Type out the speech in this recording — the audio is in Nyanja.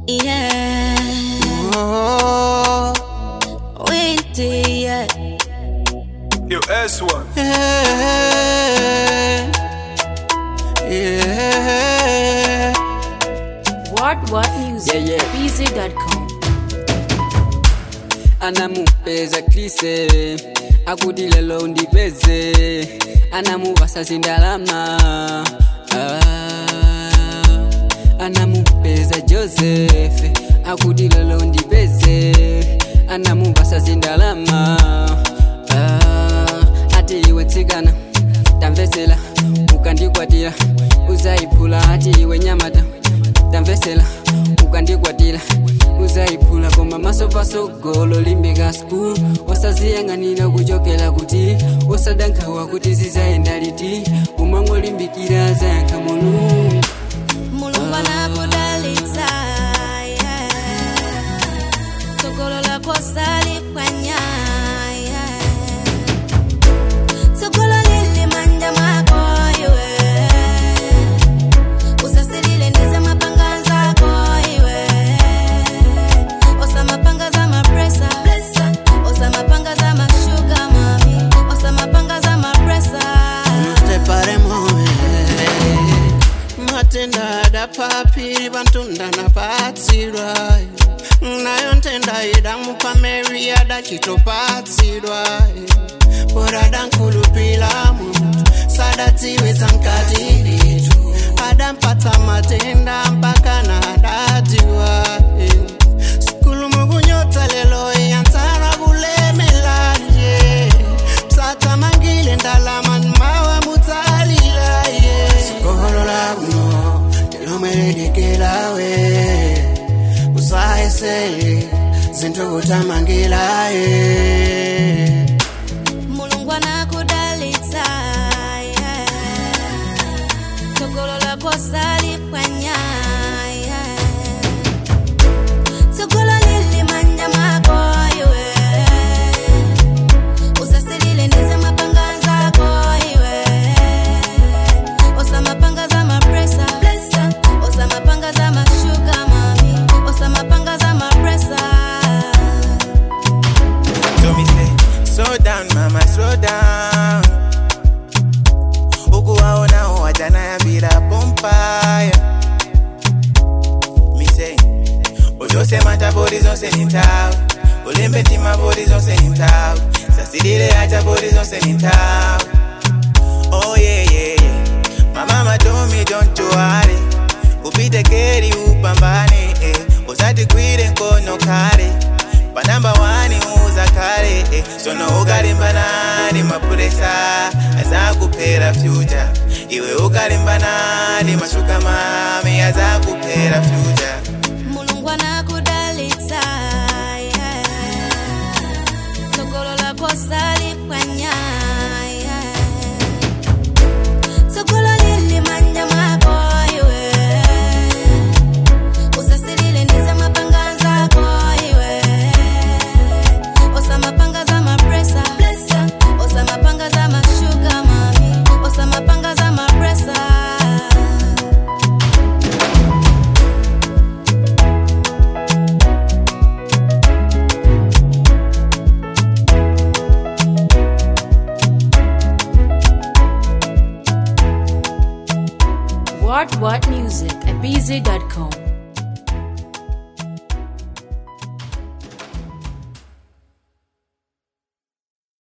Yeah. Oh, Windy, yeah. Yo, S1. yeah, yeah. What What Music Yeah, yeah. BZ.com anamupeza klise akuti lelo undipeze anamuvasa zindalama ah, anamupeza josefe akuti lelo undipeze anamuvasa zindalama ah, ati iwe tsikana tamvesela ukandikwatira uzayiphula ati iwe nyamata tamvesela ukandikwatira uzayiphula koma maso pasogolo limbika skulu wasaziyang'anira kuchokera kuti wasadankhawa kuti zizayenda liti umangolimbikira zayankha mulungu mulungu anakudalitsa yeah. tsogolo lako saliphwanya yeah. tsogolo lili manja mwako iwe usasilile ndize mapanga nzako iwe osa mapanga za mapresa osa mapanga za mashuga mami osa mapanga za mapresa Stepare mome matenda adapapiri vantunda napatsirwa nayo ntenda idamupa mary adachitopatsirwa poradankulupila muntu sadadziwedza mkati ditu adampatsa matenda mpaka na adatiwa sikulu mukunyotsa lelo yansara kulemelanje msatamangile ndalama mawa mutsalila ye sikolola kuno ndilomeledekelawe usayesele zinthu kutamangilaye mulungu anakudalitsa yeah. tsogolo lako saliphwanya yeah. tsogolo lili manja mwako iwe usasilile ndize mapanga nzako iwe osa mapanga za mapresa osa mapanga za mashuga mami osa mapanga za mapresa So me say, slow down mama, slow down. Ukuwaona wajana ya bila pompaya. Me say, ujose mata bodi zonse ni tawe. Ulembe tima bodi zonse ni tawe. Sasidire acha bodi zonse ni tawe. Oh yeah yeah yeah. My mama told me don't you worry. Upite keri upambane eh. Usati kwire nkono kare. panamba wani uza kale eh. sono ukalimbanani mapuresa azakupera fyuja iwe ukalimbanani mashuka mami azakupera fyuja mulungu anakudalitsa yeah. tsogolo lako saliphwanya yeah. tsogolo lili manja mwako iwe usasilile ndize mapanga nzako iwe osa mapanga za mapresa osa mapanga za mashuga mami osa mapanga za mapresa What What Music at BZ.com